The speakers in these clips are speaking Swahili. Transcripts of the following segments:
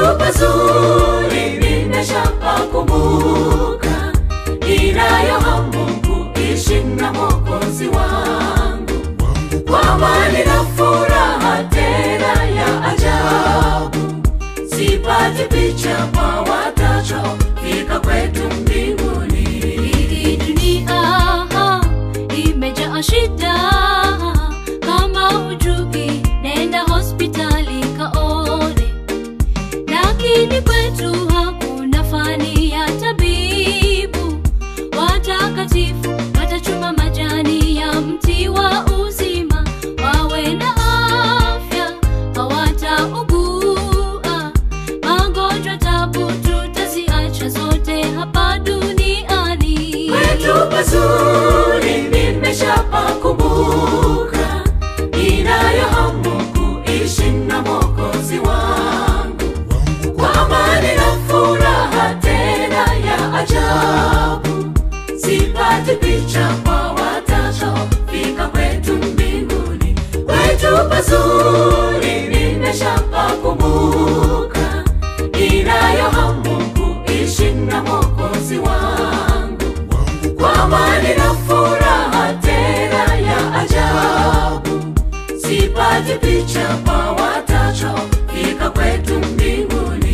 pazuri nimeshapakumbuka, ninayo hamu kuishi na Mwokozi wangu kwa amani na furaha tena ya ajabu, sipati picha kwa watacho fika kwetu mbinguni. Hii dunia imejaa shida, kama hujui nenda hospitali kaone, lakini kwetu hakuna fani ya tabibu. Watakatifu watachuma majani ya mti wa uzima, wawe na afya, hawataugua magonjwa, tabu tutaziacha zote hapa duniani. Kwetu pazuri nimeshapakumbuka, ninayo hamu kuishi na Mwokozi wangu kwa amani na furaha tena ya ajabu, sipati picha kwa watacho fika kwetu mbinguni. Kwetu pazuri nimeshapakumbuka, ninayo hamu kuishi na Mwokozi wangu kwa amani na furaha tena ya ajabu, sipati picha kwa watacho fika kwetu mbinguni.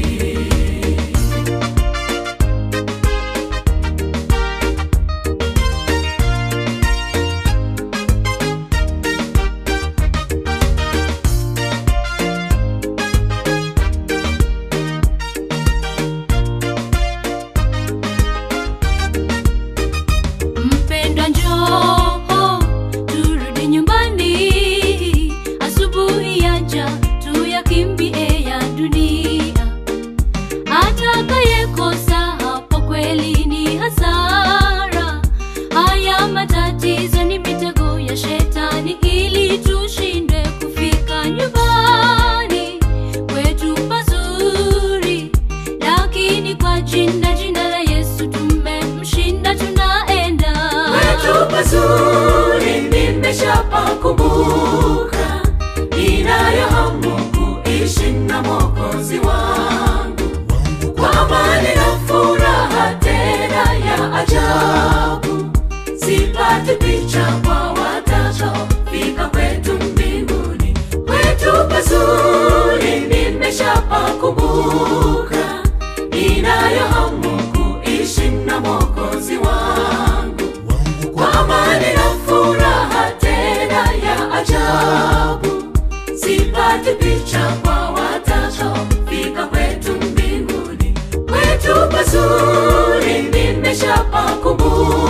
Mpendwa, njoo turudi nyumbani, asubuhi yaja tuyakimbie ya dunia. Atakayekosa hapo kweli ni hasara. Haya matatizo ni mitego ya shetani, ili tushindwe kufika nyumbani kwetu pazuri, lakini kwa jina jina la Yesu tumemshinda, tunaenda Kwetu pazuri nimeshapakumbuka, ninayo hamu kuishi na Mwokozi wangu kwa amani na furaha tena ya ajabu, sipati picha kwa watacho fika kwetu mbinguni. Kwetu pazuri nimeshapakumbuka, ninayo hamu kuishi na Mwokozi wangu kwa amani na furaha tena ya ajabu, sipati picha kwa watacho fika kwetu mbinguni. Kwetu pazuri nimeshapakumbuka,